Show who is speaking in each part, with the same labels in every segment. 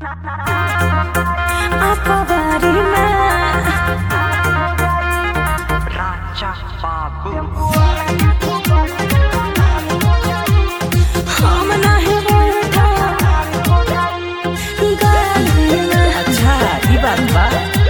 Speaker 1: अच्छा ई बात बा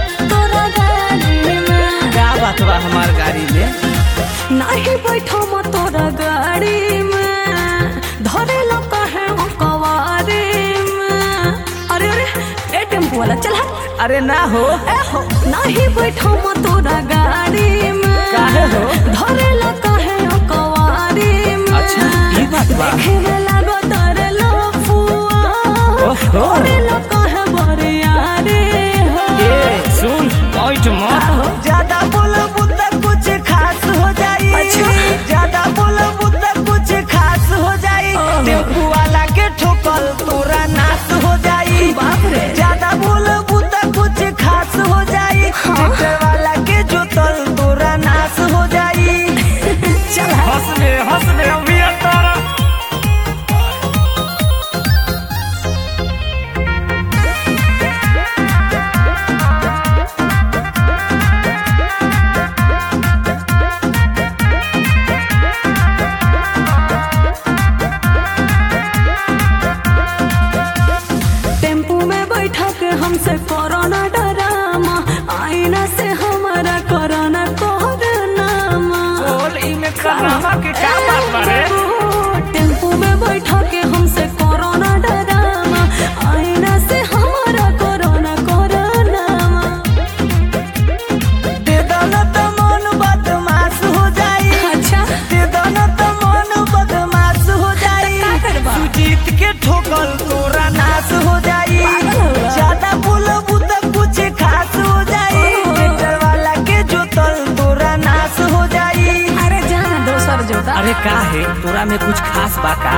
Speaker 1: का बात बा हमार गाड़ी में
Speaker 2: नाही बैठो म तोरा गाड़ी में धरे लो कहे हो कवारी में अरे अरे ए टेम्पो वाला चल हट
Speaker 1: अरे ना हो
Speaker 2: ए हो नाही बैठो म तोरा गाड़ी में
Speaker 1: काहे हो?
Speaker 2: धरे लो कहे हो कवारी में
Speaker 1: अच्छा ई बात बा
Speaker 2: देखे में लागो तारे लो फुआ
Speaker 1: ओहो।
Speaker 2: धरे लो कहे बरियारी हो
Speaker 1: ए सुन पॉइंट मत
Speaker 3: ज्यादा बोलबू त कुछ खास हो जाई
Speaker 2: अच्छा।
Speaker 3: ज्यादा बोलबू त कुछ खास हो जाई टेम्पू वाला के ठोकल तोरा नाश हो जाई
Speaker 2: बाप रे।
Speaker 3: ज्यादा बोलबू त कुछ खास हो जाई ट्रैक्टर वाला के जोतल तोरा नाश हो जाई
Speaker 2: चल हट।
Speaker 1: हंस दे हंस दे अभी तारा
Speaker 2: टेम्पू में बैठा के हमसे कोरोना डरामा आईना से हमारा कोरोना कोरोनामा
Speaker 1: बोल ई में करामा के का बात बा रे
Speaker 2: टेम्पू में बैठा के हमसे कोरोना डरामा आईना से हमारा कोरोना कोरोनामा
Speaker 3: दे दो न त मन बदमाश हो जाई
Speaker 2: अच्छा
Speaker 3: दे दो न त मन बदमाश हो जाई
Speaker 2: का करबा?
Speaker 3: सुजीत के ठोकल तोरा नाश हो जाई
Speaker 2: पागल हो गया।
Speaker 3: ज्यादा बोलबू त कुछ खास हो जाई
Speaker 2: ओहो।
Speaker 3: ट्रैक्टर वाला के जोतल तोरा नाश हो जाई
Speaker 2: अरे जाना दोसर जोता
Speaker 1: अरे का है तोरा में कुछ खास बा का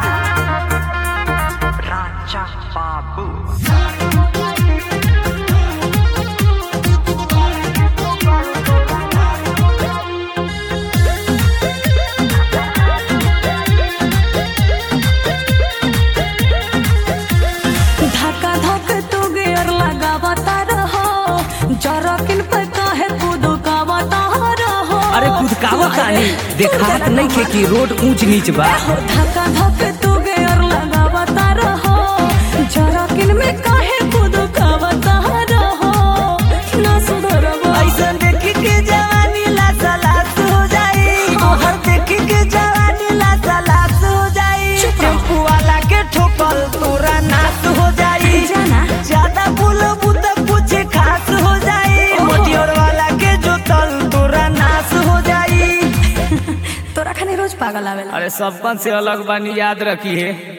Speaker 2: धक्का धक तू गियर लगावता रहो जरकिन पे काहे कुदकावता रहो
Speaker 1: अरे कुदकावत तानी देखावत नहीं के कि रोड ऊंच नीच बा
Speaker 2: धक्का धक तू गियर लगावता रहो जरकिन में काहे कुदकावता रहो ना सुधरबो
Speaker 3: ऐसन देखी के जवानी लासा लास हो जाई तोहर देखी के जवानी लासा लास हो जाई
Speaker 2: चुप रहो।
Speaker 3: टेम्पू वाला के ठोकल तोरा नाश हो जाई
Speaker 2: जाना।
Speaker 3: ज्यादा बोलबू त कुछ खास हो जाई
Speaker 2: ओहो।
Speaker 3: मोटियोर वाला के जोतल तोरा नाश हो जाई
Speaker 2: तोरा खाने रोज पागल आवेला
Speaker 1: अरे सबकन से अलग बानी याद रखी है